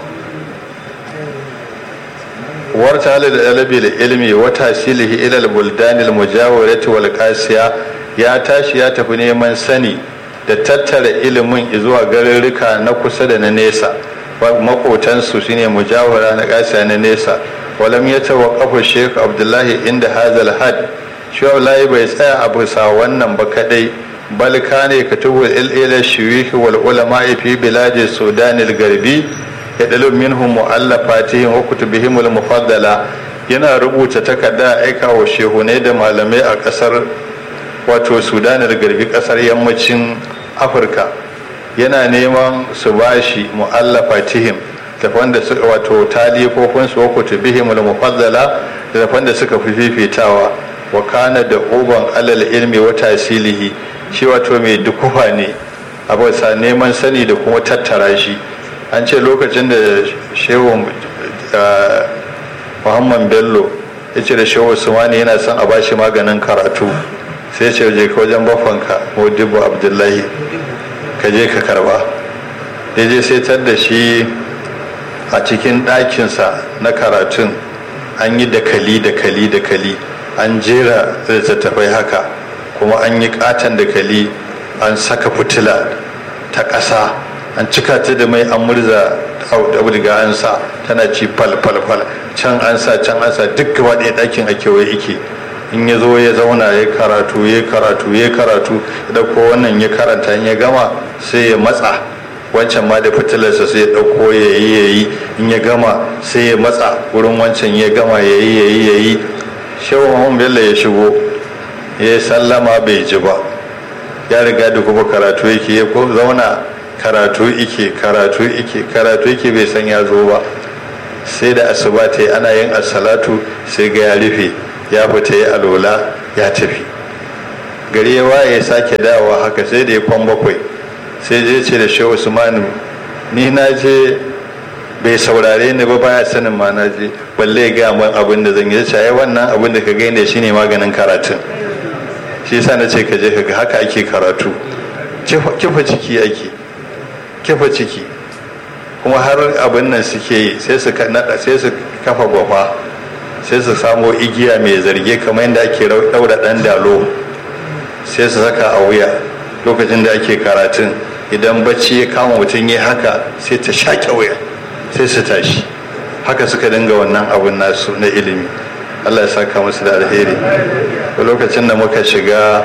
warta halil alabi da ilmi wa tasilihi ila al-buldan al-mujawirati wal qasiya ya tashi ya tafi neman sani da tattara ilimin zuwa garurruka na kusa da na nesa makotansu shine mujawara na ƙasa na nesa walam ya tawaqqafu Sheikh Abdullahi inda hazal had shi Abdullahi bai tsaya a bisa wannan ba kadai bal kane katubu ila shuyukh wal ulama fi biladi Sudan al-Garbi yadallu minhum mu'allafatihim wa kutubihim al-mufaddala yana rubuta takarda aika wa shehunai da malamai a kasar wato Sudan al-Garbi kasar yammacin Afirka yana neman su bashi mu'allafatihim tafan da suka wato talifofin su wako tubihim al-mufaddala da tafan da suka fi fifitawa wa kana da uban alal ilmi wa tasilihi shi wato mai dukufa ne a bisa neman sani da kuma tattara shi an ce lokacin da shehu muhammad bello ya ce da shehu usmani yana son a bashi maganin karatu sai ce je ka wajen bafanka modibo abdullahi ka je ka karba ya je sai tar da shi a cikin ɗakinsa na karatun an yi dakali dakali dakali an jera littattafai haka kuma an yi katon dakali an saka fitila ta ƙasa an cika ta da mai an murza auduga an sa tana ci fal fal fal can an sa can an sa duk gaba ɗaya ɗakin a kewaye yake in ya zo ya zauna ya karatu ya karatu ya karatu da ko wannan ya karanta in ya gama sai ya matsa wancan ma da fitilarsa sai ya ɗauko ya yi ya yi in ya gama sai ya matsa wurin wancan ya gama ya yi ya yi ya yi shehu mahmud bello ya shigo ya yi sallama bai ji ba ya riga da kuma karatu yake ya zauna karatu ike karatu ike karatu ike bai san ya zo ba sai da asuba ta yi ana yin asalatu sai ga ya rufe ya fita ya alola ya tafi gari ya waye ya sake dawowa haka sai da ya kwan bakwai sai je ce da shehu usmanu ni na je bai saurare ni ba baya sanin ma na je balle ya gaya min abin da zan yi ce wannan abin da ka gaine shine maganin karatun shi yasa na ce ka je ka ga haka ake karatu kifa ciki ake kifa ciki kuma har abin nan suke yi sai su sai su kafa gwafa sai su samo igiya mai zarge kamar yadda ake daura dan dalo sai su saka a wuya lokacin da ake karatun idan bacci ya kama mutum ya haka sai ta shaƙe wuya sai su tashi haka suka dinga wannan abun nasu na ilimi allah ya saka musu da alheri lokacin da muka shiga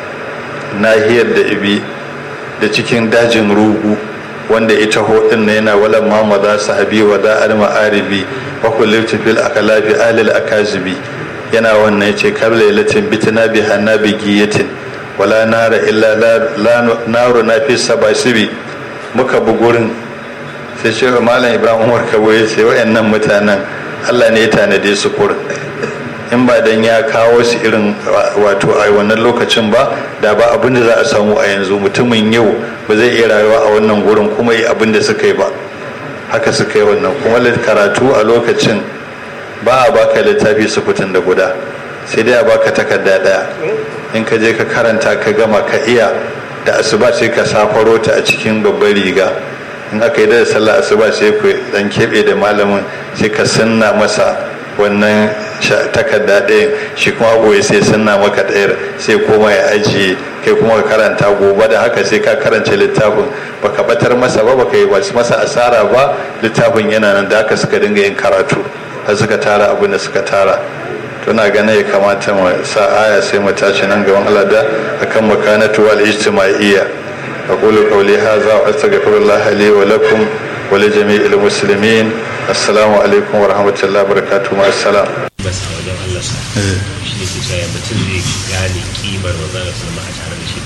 nahiyar da ibi da cikin dajin rugu wanda ita hodin na yana walan mama za su habi wa da alma aribi wa kullum fil akalafi alil akazibi yana wannan ce kabla ilatin bitina bi hanna bi giyatin wala nara illa la naru na fi sabasibi muka bi gurin sai ce malam ibrahim umar kabo ya ce wayannan mutanen allah ne ya tanade su kurin in ba dan ya kawo su irin wato a wannan lokacin ba da ba abin da za a samu a yanzu mutumin yau ba zai iya rayuwa a wannan gurin kuma yi abin da suka yi ba haka suka yi wannan kuma karatu a lokacin ba a baka littafi sufutun da guda sai dai a baka takarda daya in ka je ka karanta ka gama ka iya da asuba sai ka safaro ta a cikin babbar riga in aka yi da sallah asuba sai ku dan keɓe da malamin sai ka sanna masa wannan takarda ɗayan shi kuma goyi sai sunna maka ɗayar sai koma ya ajiye kai kuma ka karanta gobe da haka sai ka karance littafin baka batar masa ba baka yi masa asara ba littafin yana nan da haka suka dinga yin karatu har suka tara abin da suka tara tuna ganin ya kamata mu sa aya sai mu tashi nan gaban Allah da akan makanatu wal ijtima'iyya aqulu qawli hadha wa astaghfirullah li wa lakum wa li jami'il muslimin assalamu alaikum wa rahmatullahi wa barakatuh ma assalam bas a wajen Allah sa shi ne kusa ya mutum zai gane kimar manzon Allah sallama a tare da shi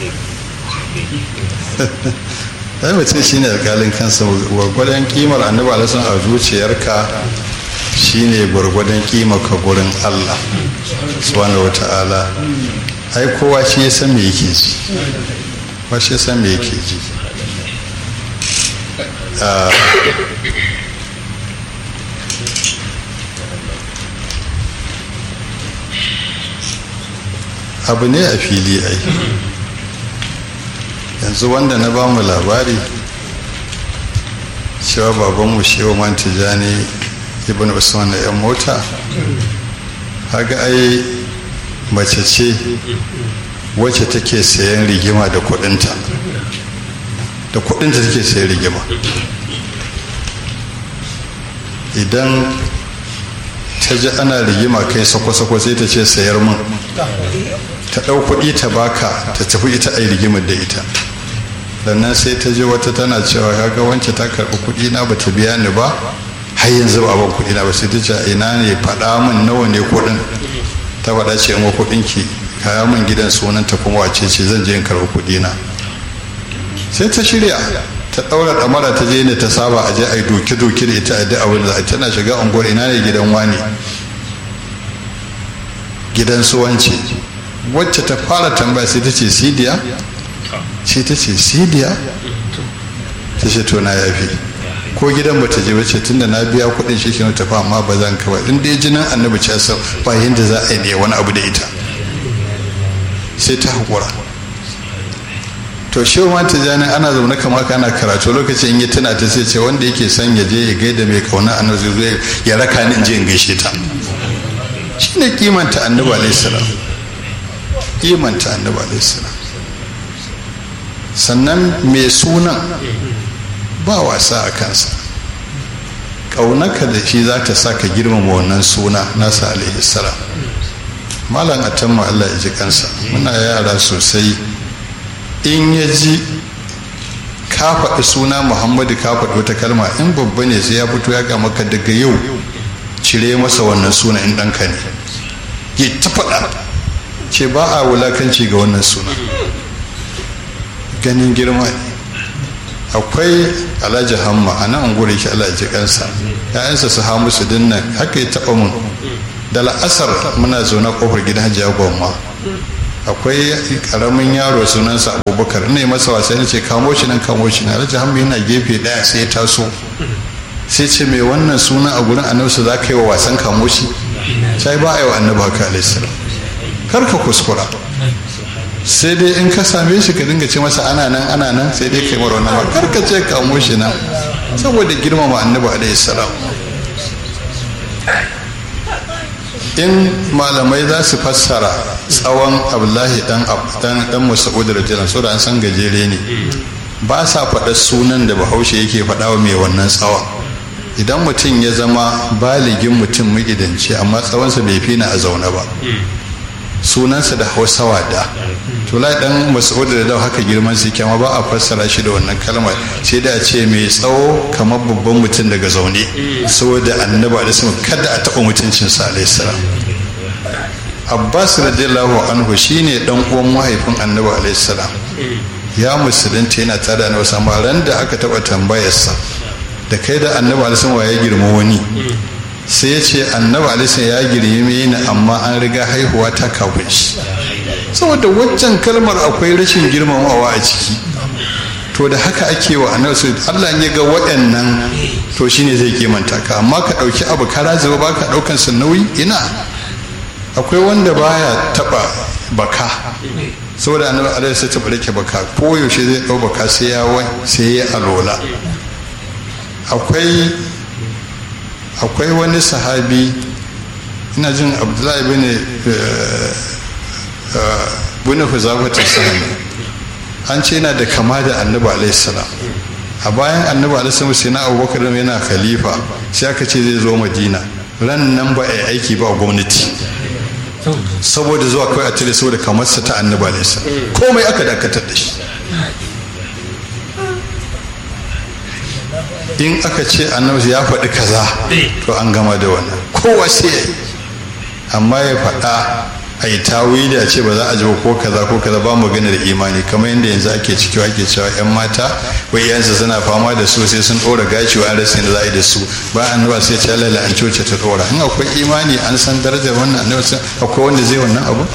dai ai mutum shine alƙalin kansa gwargwadon kimar annabi alaihi a zuciyarka shine gwargwadon kimar ka gurin Allah subhanahu wata'ala ai kowa shi ya san me yake ji kowa shi ya san me yake ji abu ne a fili ai yanzu wanda na ba mu labari cewa babanmu shewa man tijani ibn usman na yan mota haga ai mace ce wacce take sayan rigima da kudinta da kudinta take sayan rigima idan ta ji ana rigima kai sako-sako sai ta ce sayar min ta ɗau kuɗi ta baka ta tafi ita a rigimar da ita sannan sai ta ji wata tana cewa kaga wance ta karɓi kuɗi na ba ta biya ni ba har yanzu ba ban kuɗi na ba sai ta ce ina ne faɗa min nawa ne kuɗin ta faɗa ce in kuɗin ki kaya min gidan sunan ta kuma wace ce zan je in karɓi kuɗi na sai ta shirya ta ɗaura ɗamara ta je ne ta saba a je a yi doke-doke da ita a da abin da tana shiga unguwar ina ne gidan wani gidan suwanci wacce ta fara tambaya sai ta ce sidiya sai ta ce sidiya ta ce to na yafi ko gidan bata je bace tunda na biya kuɗin shi kenan tafi amma ba zan kawai in dai jinin annabi ce sau ba yanda za a yi ne wani abu da ita sai ta haƙura to shi ma ta jani ana zaune kama kana karatu lokacin in ya tana ta sai ce wanda yake son ya je ya gaida mai kauna annabi zai zo ya raka ni in je in gaishe ta shine kimanta annabi alaihi salam kimanta annabi alaihi salam sannan mai sunan ba wasa a kansa ƙaunaka da shi za ta sa ka girmama wannan suna nasa alaihi salam malam atamma allah ya ji kansa muna yara sosai in ya ji ka faɗi suna muhammadu ka faɗi wata kalma in babba ne sai ya fito ya ga maka daga yau cire masa wannan suna in ɗanka ne ya ta faɗa ce ba a wulakanci ga wannan suna ganin girma ne akwai alhaji hamma a nan guri shi Allah ji kansa ya'yansa su ha musu dinnan haka ya taɓa mun da la'asar muna zaune kofar gidan hajiya gwamma akwai karamin yaro sunansa abubakar ina yi masa wasa ne ce kamo shi nan kamo shi nan alhaji hamma yana gefe daya sai ya taso sai ce mai wannan suna a gurin annabi za ka yi wa wasan kamo shi sai ba a yi wa annabi haka alaihi kar ka kuskura sai dai in ka same shi ka dinga ce masa ana nan ana nan sai dai kai mara wannan ba kar ka ce kamo shi nan saboda girmama annabi alaihi salam in malamai za su fassara tsawon abdullahi dan dan dan mas'ud radiyallahu anhu an san gajere ne ba sa faɗa sunan da bahaushe yake faɗa wa mai wannan tsawon idan mutum ya zama baligin mutum magidanci amma tsawonsa bai fi na a zaune ba sunansa da hausa wada to lai dan mas'ud da dau haka girman su kyama ba a fassara shi da wannan kalmar sai da a ce mai tsawo kamar babban mutum daga zaune saboda annabi alaihi kada a taɓa mutuncin sa alaihi salam abbas radiyallahu anhu shine dan uwan mahaifin annabi alaihi salam ya musulunta yana tare da annabi sama ran da aka taɓa tambayarsa da kai da annabi alaihi salam ya girma wani sai ya ce annabi alaihi ya girme ni amma an riga haihuwa ta kafin shi saboda waccan kalmar akwai rashin girmamawa a ciki to da haka ake wa annabi sai Allah ya ga waɗannan to shine zai kimanta ka amma ka ɗauki abu kara zuba ba ka ɗaukan sa nauyi ina akwai wanda baya taɓa baka saboda annabi alaihi sai taɓa rike baka ko yaushe zai ɗau baka sai ya sai ya alola akwai akwai wani sahabi ina jin abdullahi bin bin huzafatar sahani an ce yana da kama da annabi alaihi salam a bayan annabi alaihi salam sai na abubakar yana khalifa sai aka ce zai zo madina ran nan ba a aiki ba a gwamnati saboda zuwa kawai a tare saboda kamar sa ta annabi alaihi salam komai aka dakatar da shi in aka ce annabi ya faɗi kaza to an gama da wannan kowa sai ya yi amma ya faɗa a yi tawili a ce ba za a ji ko kaza ko kaza ba mu gani da imani kamar yadda yanzu ake ciki ake cewa yan mata wai yansu suna fama da su sai sun ɗora gashi wa an rasa yadda za a yi da su ba an ba sai ce Allah an coce ta ɗora in akwai imani an san darajar wannan annabi akwai wanda zai wannan abu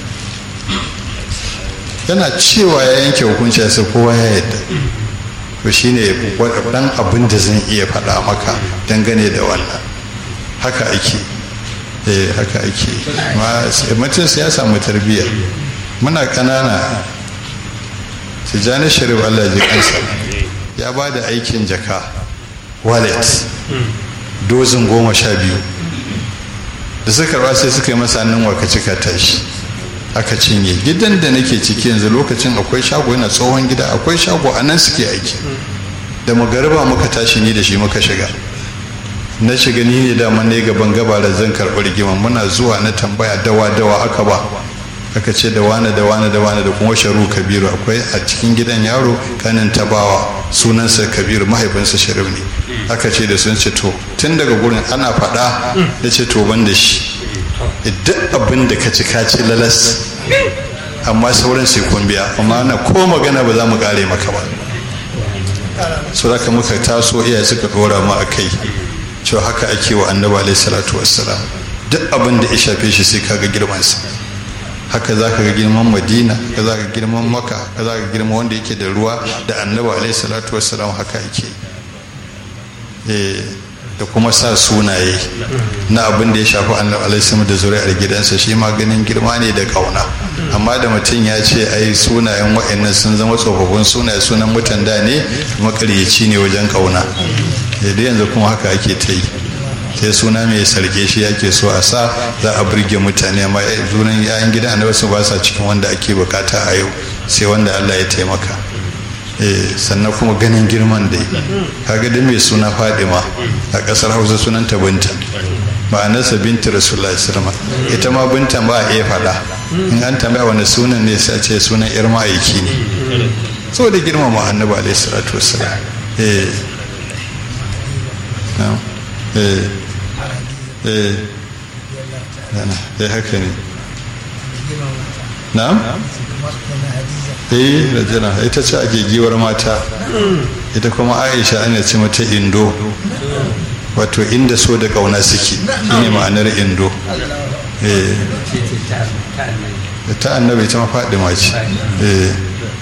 yana cewa ya yanke hukunci sai kowa ya yadda to shine dan abin da zan iya faɗa maka dangane da wannan haka ake eh haka ake mutum ya samu tarbiyya muna ƙanana tijjani sharif allah ji kansa ya ba da aikin jaka wallet dozin goma sha biyu da suka karba sai suka yi masa hannun waka cika tashi aka cinye gidan da nake ciki yanzu lokacin akwai shago yana tsohon gida akwai shago a nan suke aiki da magariba muka tashi ni da shi muka shiga na shiga ni ne dama ne gaban gabara zan karɓi rigima muna zuwa na tambaya dawa dawa aka ba aka ce da wane da wane da wane da kuma sharu kabiru akwai a cikin gidan yaro kanin tabawa sunansa kabiru mahaifinsa sharif ne aka ce da sun ce to tun daga gurin ana faɗa ya ce to ban da shi duk abin da ka ci ka ci lalas amma sauran sai kun biya amma na ko magana ba za mu kare maka ba so da muka taso iyaye suka dora mu a kai cewa haka ake wa annabi alaihi salatu wassalam duk abin da ya shafe shi sai kaga girmansa haka za ka ga girman madina ka za ka girman maka ka za ka girman wanda yake da ruwa da annabi alaihi salatu wassalam haka yake da kuma sa sunaye na abin da ya shafi annabi alaihi da zuri'ar gidansa shi ma ganin girma ne da kauna amma da mutum ya ce ai sunayen wa'annan sun zama tsofaffin sunaye sunan mutan da ne makaryaci ne wajen kauna da yanzu kuma haka ake ta yi sai suna mai sarge shi yake so a sa za a burge mutane amma sunan yayan gidan annabi su ba sa cikin wanda ake bukata a yau sai wanda Allah ya taimaka sannan kuma ganin girman dai kaga da mai suna fadima a kasar hausa sunan ta binta ma'anarsa binti rasulullahi sallama ita ma binta ba a iya faɗa in an tambaya wani sunan ne sai ce sunan yar ma'aiki ne saboda girmama annabi alaihi salatu wassalam eh eh eh eh haka ne na eh rajana ita ce ake giwar mata ita kuma aisha ana ce mata indo wato inda so da kauna suke shine ma'anar indo eh ta annabi ta mafaɗi mace eh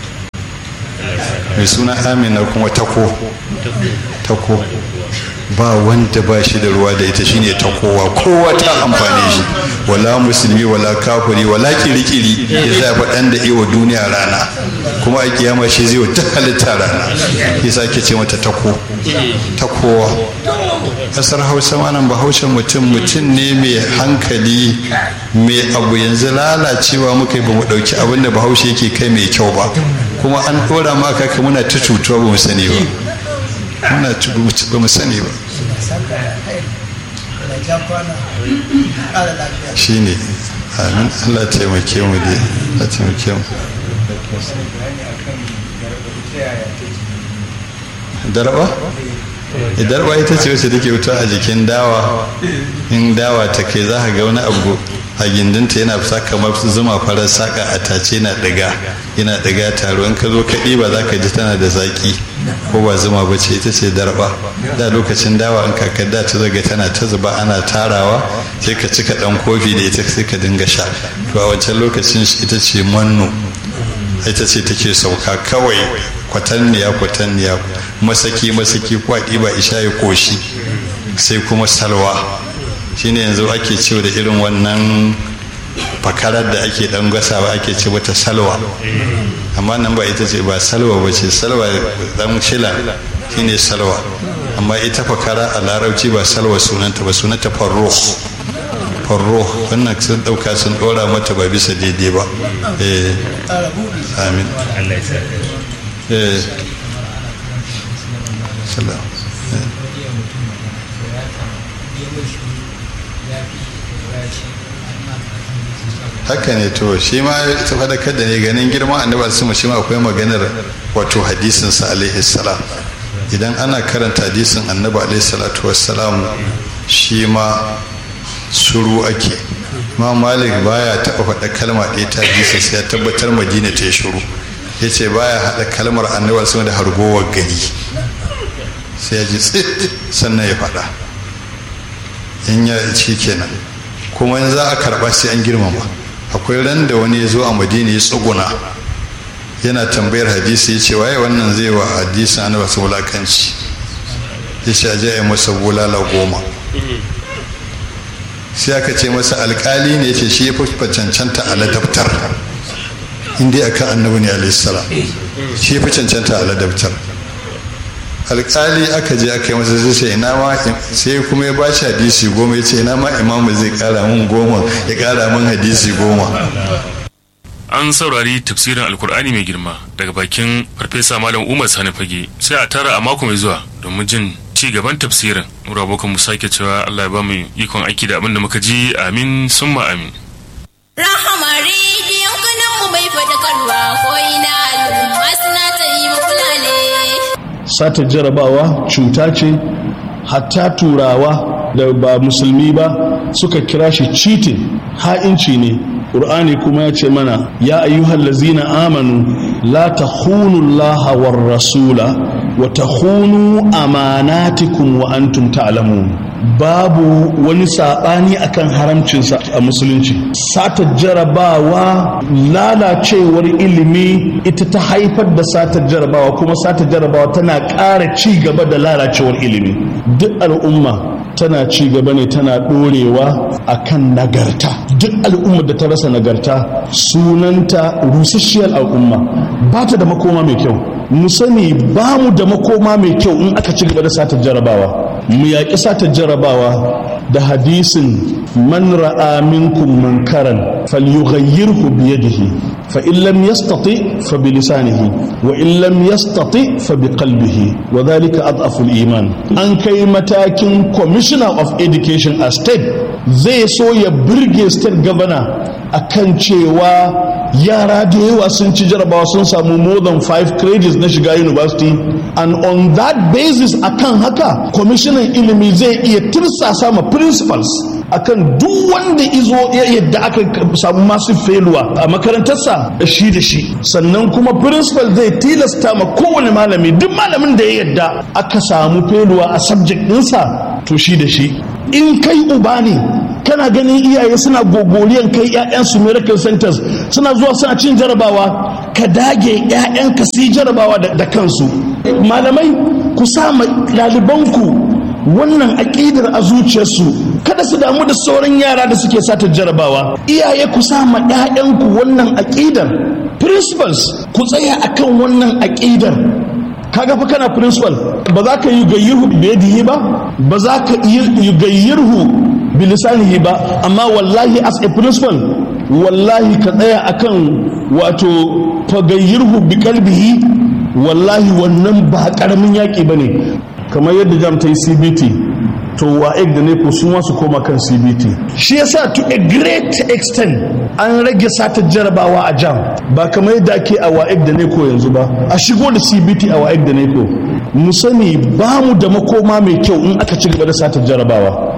mai suna amina kuma tako tako ba wanda ba shi da ruwa da ita shine ta kowa kowa ta amfani shi wala musulmi wala kafiri wala kirikiri ya zai faɗan da iwa duniya rana kuma a kiyama shi zai ta halitta rana yasa ke ce mata tako ta kowa kasar hausa manan bahaushen mutum mutum ne mai hankali mai abu yanzu lalacewa muka yi ba mu ɗauki abin da bahaushe yake kai mai kyau ba kuma an ɗora maka ka muna ta cutuwa ba mu sani ba muna ba mu sani ba shi ne amin allah taimake mu dai allah taimake mu darba darba ita ce wacce take wuta a jikin dawa in dawa ta kai za ka ga wani abu a gindinta yana fita kamar zuma farar saka a tace yana ɗiga yana ɗiga taro in ka zo ka ɗiba za ka ji tana da zaƙi ko ba zuma ba ce ita ce darba da lokacin dawa in kakar da ta zaga tana ta zuba ana tarawa sai ka cika ɗan kofi da ita sai ka dinga sha to a wancan lokacin ita ce manno ita ce take sauka kawai kwatanniya kwatanniya masaki masaki kwaɗi ba isha ya koshi sai kuma salwa shine yanzu ake cewa da irin wannan fakarar da ake dan gasawa ake ce wata salwa amma nan ba ita ce ba salwa ba ce salwa dan shila shine salwa amma ita fakara a larabci ba salwa sunanta ba sunanta farruh farruh wannan sun dauka sun dora mata ba bisa daidai ba eh amin Allah ya sa eh salam haka ne to shi ma ta fadakar da ne ganin girman annabi su shi ma akwai maganar wato hadisin sa alaihi salam idan ana karanta hadisin annabi alaihi salatu wassalam shi ma suru ake ma malik baya taɓa faɗa kalma ɗaya ta hadisi sai ya tabbatar madina ta yi shuru ya ce baya haɗa kalmar annabi sama da hargowar gari sai ya ji tsit sannan ya faɗa in ya ci kenan kuma in za a karɓa sai an girmama akwai ran da wani ya zo a madina ya tsuguna yana tambayar hadisi ya ce waye wannan zai wa hadisin annabi su wulakanci ya ce aje ya masa bulala goma sai aka ce masa alkali ne ya ce shi ya fi cancanta a ladabtar inda akan annabi ne alaihi salam shi ya fi cancanta a ladabtar alkali aka je aka yi masa zai ce ina ma sai kuma ya bashi hadisi goma ya ce ina ma imamu zai kara mun goma ya kara mun hadisi goma an saurari tafsirin alkur'ani mai girma daga bakin farfesa malam umar sani fage sai a tara a mako mai zuwa domin jin ci gaban tafsirin mura abokan mu sake cewa allah ya ba mu ikon aiki da abin da muka ji amin summa amin Rahama rediyon kanan mu bai fadakarwa ko ina al'umma suna ta yi mukulale. sata jarabawa cuta ce hatta turawa da ba musulmi ba suka kira shi cheating ha'inci ne ƙur'ani kuma ya ce mana ya ayyuhal lazina amanu la takhunu allaha war rasula wa takhunu amanatikum wa antum ta'lamun babu wani saɓani akan haramcinsa a musulunci sata jarabawa lalacewar ilimi ita ta haifar da satar jarabawa kuma satar jarabawa tana ƙara ci gaba da lalacewar ilimi duk al'umma tana ci gaba ne tana ɗorewa a kan nagarta duk al'ummar da ta rasa nagarta sunanta rusasshiyar al'umma ba ta da makoma mai kyau mu sani ba mu da makoma mai kyau in aka ci gaba da satar jarabawa mu yaƙi satar jarabawa da hadisin man ra'a minkum munkaran falyughayyirhu bi yadihi fa in lam yastati fa bi lisanihi wa in lam yastati fa bi qalbihi wa dhalika adhafu iman an kai matakin commissioner of education a state zai so ya burge state governor akan cewa yara da yawa sun ci jarabawa sun samu more than five credits na shiga university and on that basis akan haka kwamishinan ilimi zai iya tirsasa ma principals akan duk wanda izo yadda aka samu masu feluwa a makarantarsa shi da shi sannan kuma principal zai tilasta ma kowane malami duk malamin da ya yadda aka samu feluwa a subject ɗinsa to shi da shi in kai uba ne kana ganin iyaye suna gogoriyan kai 'ya'yansu miracle centers suna zuwa suna cin jarabawa ka dage 'ya'yanka su yi jarabawa da kansu malamai ku sa ɗalibanku wannan aƙidar a zuciyarsu kada su damu da sauran yara da suke sata jarabawa iyaye ku sa ma 'ya'yanku wannan aƙidar principals ku tsaya akan wannan aƙidar kaga fa kana principal ba za ka yi gayyirhu biyadihi ba ba za ka yi gayyirhu bilisanihi ba amma wallahi as a principal wallahi ka tsaya akan wato fagayyirhu bi kalbihi wallahi wannan ba karamin yaƙi ba ne kamar yadda jam ta yi cbt to wa'ek da ne su ma su koma kan cbt shi yasa to a great extent an rage satar jarabawa a jam ba kamar yadda ake a wa'ek da ne ko yanzu ba a shigo da cbt a wa'ek da ne ko mu sani ba mu da makoma mai kyau in aka ci gaba da satar jarabawa